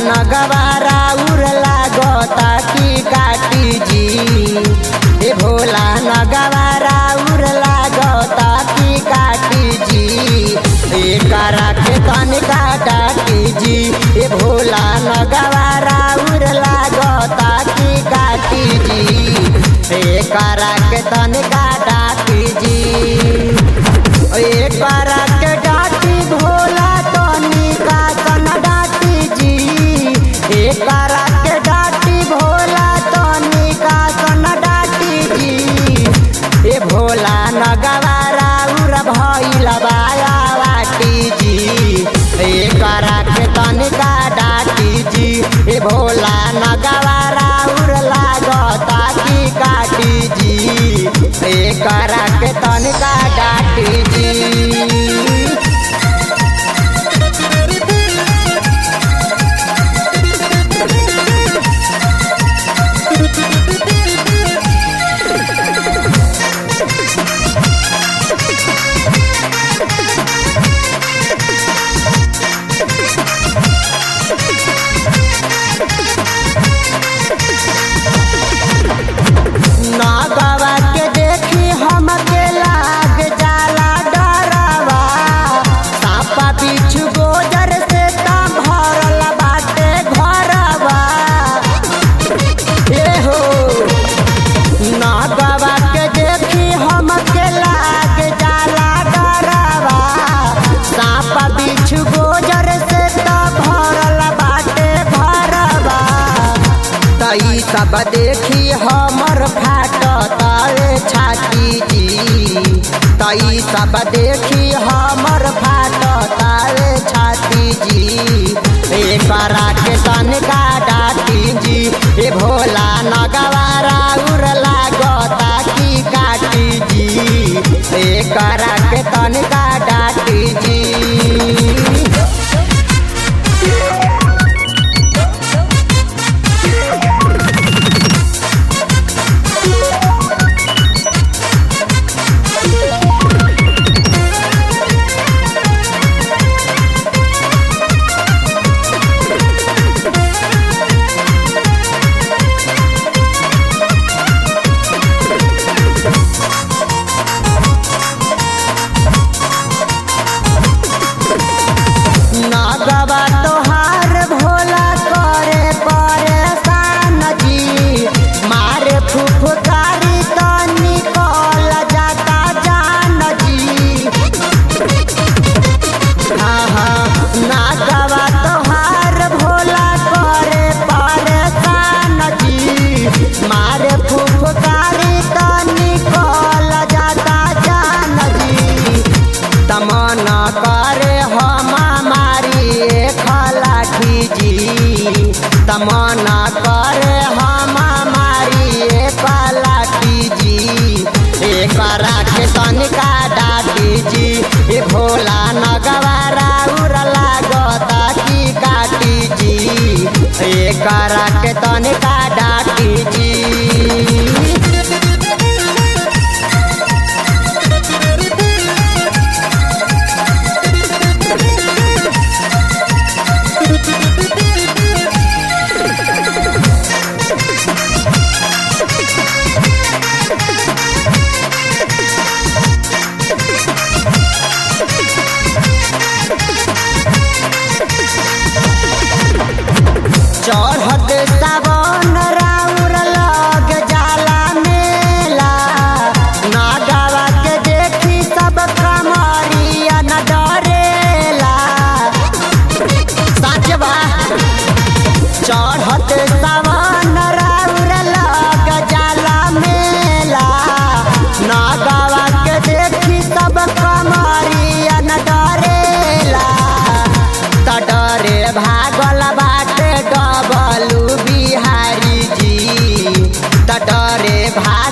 नगवारा उर लागता की काटी जी ए भोला नगवारा उर लागता की काटी जी ए करा के तनिका डाटी जी ए भोला नगवारा उर लागता की काटी जी ए करा के तनिका डाटी जी ए करा के डाटी भोला तनिका सन डाटी जी ए करा के डाटी भोला तनिका सन डाटी जी ए भोला नगवारा उर भइल बाया बाटी जी ए करा के तनिका डाटी जी ए भोला नगवारा उर लागता की काटी जी ए करा के तनिका डाटी जी नगवा के देखी हमके लाग जाला डरवा सापा बिछु गोजर से ता भरल बाटे घरवा ए हो नगवा के देखी हमके लाग जाला डरवा सापा बिछु गोजर से ता भरल बाटे घरवा तई सब देखी हमर फाट तारे छाती जी तई सब देखी हमर फाट तारे छाती जी ए करा के तनिका डाटी जी ए भोला नगवारा उर लागता की काटी जी ए करा के तनिका डाटी जी नगवा तोहार भोला करे परेशान जी मारे फुफकारी तो निकल जाता जान जी हाँ हाँ नगवा तोहार भोला करे परेशान जी मारे फुफकारी तो निकल जाता जान जी तमना करे हम मारी खलाठी जी तमना करे हम मारी पलाठी जी ए करा के तनिका डाटी जी ए भोला नगवारा उर लागता की काटी जी ए करा के तनिका डाटी जी चढ़त सावन राउर लग जाला मेला नागवा के देखी सब कमरिया न डरेला साचवा चढ़त सावन राउर लग जाला मेला नागवा के देखी सब कमरिया न डरेला त डरे भागल बाटे डबलू बिहारी जी त डरे भा